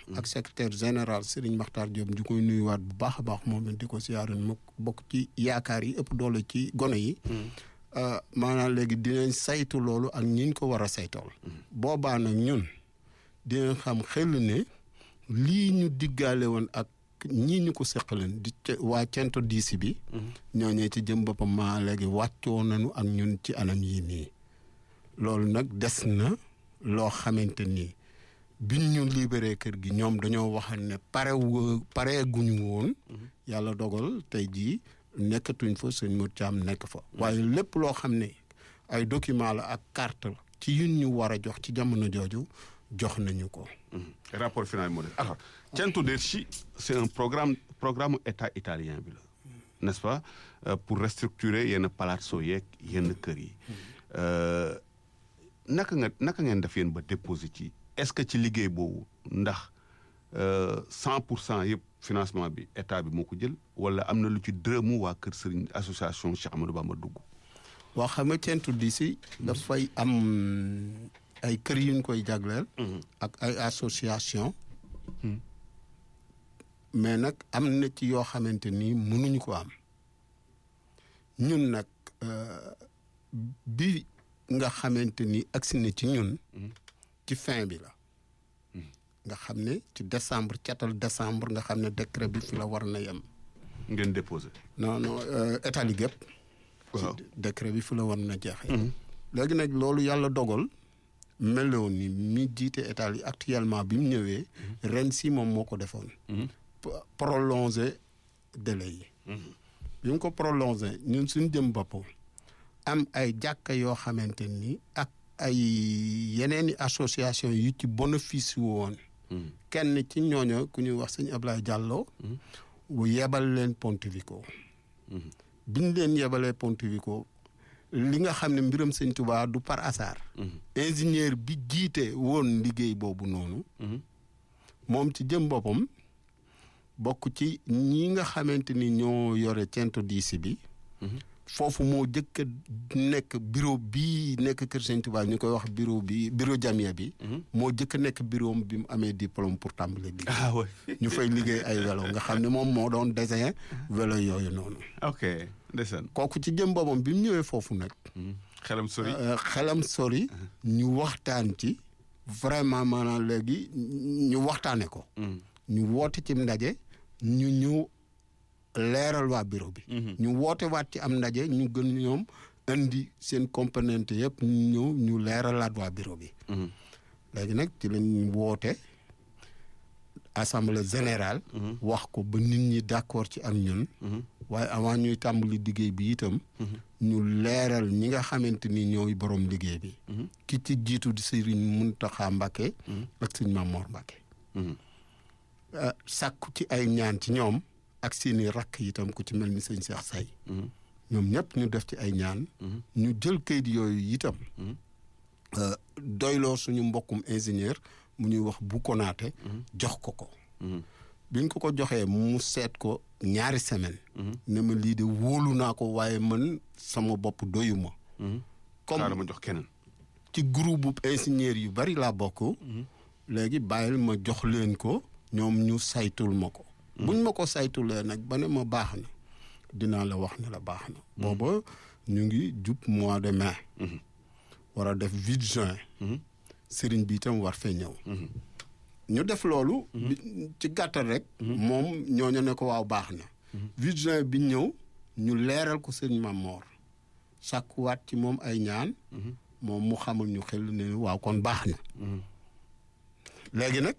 ak secrétaire général Serigne Makhtar Diop di koy nuyuwaat bu baax a baax moom it di ko siyaaran mu bokk ci yaakaar yi ëpp doole ci gone yi maanaam léegi dinañ saytu loolu ak ñiñ ko war a saytool boobaa nag ñun dinañ xam xel ne lii ñu diggaale woon ak ñii ñu ko seqaleen di waa cento diisi bi ñooñee ci jëm boppam maa léegi wàccoo nañu ak ñun ci anam yii nii loolu nag des na loo xamante ni biñ ñu libéré kër gi ñoom dañoo wax ne pare pare guñu woon yàlla dogal tey jii nekkatuñ fa sëñ Mour Thiam nekk fa waaye lépp loo xam ne ay document la ak carte la ci yun ñu war a jox ci jamono jooju jox nañu ko rapport final moo def alors Cento Derci c'est un programme programme état italien bi la n'est-ce pas pour restructurer yenn palazzo yeeg yenn kër yi naka nga naka ngeen def yéen ba déposer ci est-ce que ci liggéey boobu ndax cent pour cent yëpp financement bi état bi moo ko jël wala am na lu ci dërëmu waa kër Serigne association Cheikh Amadou Bamba dugg. waa xam nga Cento Derci dafay am ay kër yu ñu koy jagleel. ak ay association mais nag am na ci yoo xamante ni mënuñu ko am ñun nag bi nga xamante ni agsi na ci ñun. ci fin bi la. nga xam ne ci décembre catal décembre nga xam ne décret bi fi la war na yem. ngeen déposé. non non état li gépp waaw décret bi fi la war na jeexee. léegi nag loolu yàlla dogal. meloon ni mi jiite état yi actuellement bi mu ñëwee. ren si moom moo ko defoon. prolonger délai yi. bi mu ko prolonger ñun suñu jëm bopp am ay jàkka yoo xamante ni ak ay yeneen i association yu ci bénéfice woon. kenn ci ñooñu ku ñuy wax sëñ Ablaye Diallo. bu yebal leen Pontevico. biñ leen yebalee Pontevico. li nga xam ne mbiram sëñ Tuubaa du par hasard. ingénieur bi jiite woon liggéey boobu noonu. moom ci jëm boppam bokk ci ñi nga xamante ni ñoo yore Cento Derci bi. foofu moo jëkk a nekk bureau bii nekk Kër Sëñ Tuubaa ñu koy wax bureau bi bureau jamia bi. moo jëkk a nekk bureau bi mu amee diplôme pour tàmbali liggéey. ah oui ñu fay liggéey ay vélo nga xam ne moom moo doon design vélo yooyu noonu. ok ndeysaan. kooku ci jëm boppam bi mu ñëwee foofu nag. xelam sori. xelam sori. ñu waxtaan ci. vraiment maanaam léegi ñu waxtaane ko. ñu woote ci ndaje. ñu ñëw leeral waa bureau bi. ñu woote waat ci am ndaje ñu gën ñoom indi seen componente yëpp ñu ñëw ñu leeralaat waa bureau bi. léegi nag ci lañ woote assemblée générale. wax ko ba nit ñi d'accord ci ak ñun. waaye avant ñuy tàmbali liggéey bi itam. ñu leeral ñi nga xamante ni ñooy borom liggéey bi. ki ci jiitu di Serigne Mountakha Mbacké. ak sëñ Mamor Mbacké. sàkku ci ay ñaan ci ñoom ak seeni rakk itam ku ci mel ni sëñ Cheikh Say. ñoom ñëpp ñu def ci ay ñaan. ñu jël kayit yooyu itam. doyloo suñu mbokkum ingénieur mu ñuy wax bu konaate jox ko ko. biñ ko ko joxee mu seet ko ñaari semaine ne ma lii de wóolu naa ko waaye man sama bopp doyuma comme ma jox keneen. ci groupe bu ingénieur yu bari laa bokk. léegi bàyyil ma jox leen ko ñoom ñu saytul ma ko. buñ ma ko saytulee nag ba ne ma baax na dinaa la wax ne la baax na. booba ñu ngi jub mois de mai. war a def huit juin. sëriñ bi itam war fee ñëw. ñu def loolu. ci gàttal rek. moom ñooñu ne ko waaw baax na. huit juin bi ñëw ñu leeral ko sëriñ Mamor sàkkuwaat ci moom ay ñaan. moom mu xamul ñu xel ne waaw kon baax na. léegi nag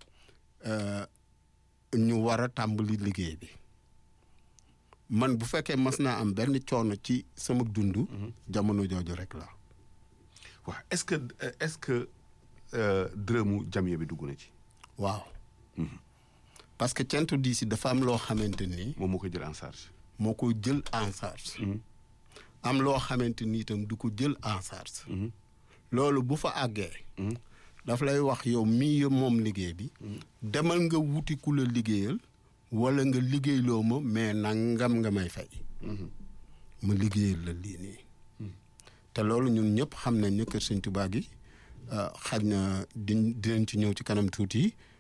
ñu war a tàmbali liggéey bi man bu fekkee mas naa am benn coono ci sama dund. jamono jooju rek la. waaw est-ce que est-ce que dërëmu jamiya bi dugg na ci. waaw. parce que Cento Derci dafa am loo xamante ni. moom moo koy jël en charge. moo koy jël en charge. am loo xamante ni itam du ko jël en charge. loolu bu fa àggee. daf lay wax yow mii moom liggéey bi. demal nga wuti ku la liggéeyal. wala nga liggéeyloo ma mais nangam nga may fay. ma liggéeyal la lii nii. te loolu ñun ñëpp xam nañ ne kër Sëñ Tuubaa gi xaj na di dinañ ci ñëw ci kanam tuuti